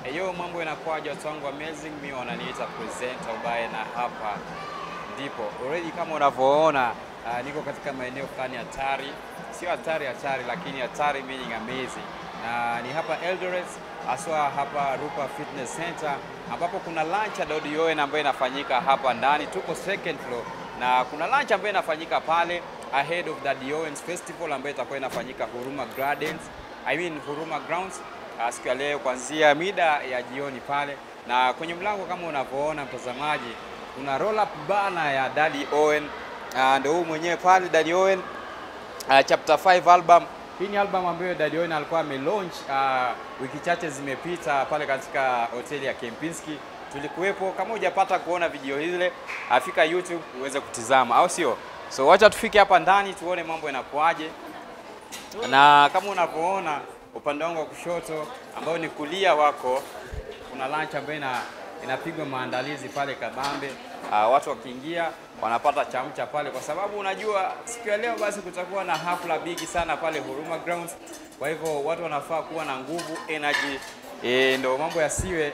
Eyo, mambo inakuwaje watu wangu amazing, mimi wananiita presenter ubaye, na hapa ndipo already kama unavyoona uh, niko katika maeneo fulani hatari, sio hatari hatari, lakini hatari meaning amazing, na ni hapa Eldoret, haswa hapa Rupa Fitness Center ambapo kuna lunch ya Dodi Owen ambayo inafanyika hapa ndani. Tuko second floor na kuna lunch ambayo inafanyika pale ahead of the Owens Festival ambayo itakuwa inafanyika Huruma Gardens, I mean Huruma Grounds uh, siku ya leo kuanzia mida ya jioni pale, na kwenye mlango kama unavyoona mtazamaji, kuna roll up bana ya Daddy Owen uh, ndio huu mwenyewe pale Daddy Owen uh, chapter 5 album. Hii ni album ambayo Daddy Owen alikuwa amelaunch uh, wiki chache zimepita pale katika hoteli ya Kempinski. Tulikuwepo. Kama hujapata kuona video ile, afika YouTube uweze kutizama, au sio? So wacha tufike hapa ndani tuone mambo yanakuaje, na kama unavyoona upande wangu wa kushoto ambao ni kulia wako, kuna lunch ambayo ina, inapigwa maandalizi pale kabambe. Uh, watu wakiingia wanapata chamcha pale, kwa sababu unajua siku ya leo basi kutakuwa na hafla bigi sana pale Huruma Grounds. Kwa hivyo watu wanafaa kuwa na nguvu energy, e, ndo mambo yasiwe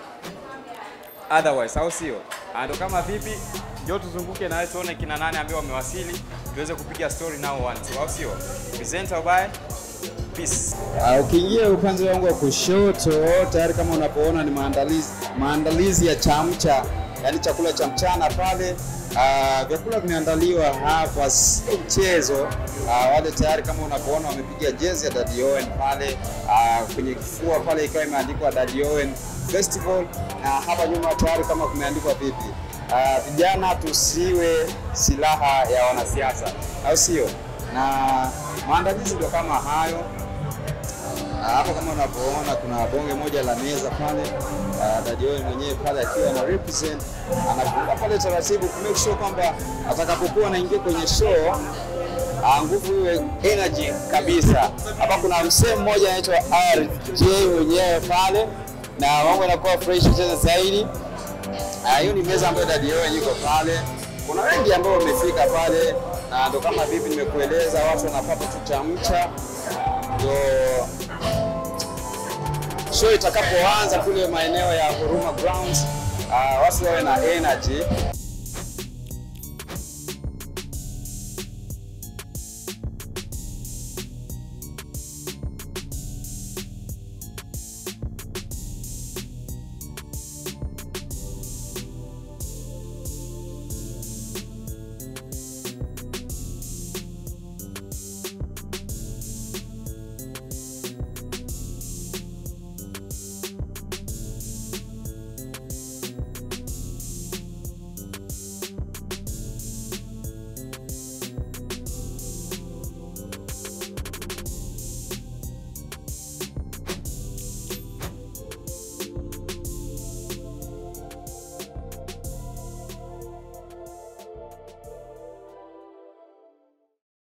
otherwise, au sio? Ah, Ndo kama vipi, njoo tuzunguke na wewe tuone kina nane ambao wamewasili, tuweze kupiga story nao one two, au sio? Presenter ubaye, peace. Uh, ukiingia upande wangu wa kushoto tayari kama unapoona ni maandalizi maandalizi ya chamcha, yaani chakula cha mchana pale. Uh, vyakula vimeandaliwa hapa, sio mchezo. Uh, wale tayari kama unapoona wamepiga jezi ya Daddy Owen pale uh, kwenye kifua pale ikiwa imeandikwa Daddy Owen Festival, na hapa nyuma tayari kama kumeandikwa vipi, uh, vijana tusiwe silaha ya wanasiasa, au sio? Na maandalizi ndio kama hayo. Ah, Hapo kama unavyoona kuna bonge moja la meza pale. Uh, Daddy Owen mwenyewe pale akiwa ana represent anafunga pale taratibu ku make sure kwamba atakapokuwa anaingia kwenye show ah, nguvu iwe energy kabisa. Hapa kuna msee mmoja anaitwa RJ mwenyewe pale na mambo yanakuwa fresh tena zaidi. Ah, Hiyo ni meza ambayo Daddy Owen yuko pale. Kuna wengi ambao wamefika pale na ndo kama vipi nimekueleza, watu wanapata tu chamcha ndio show itakapoanza kule maeneo ya Huruma Grounds, uh, wasi wawe na energy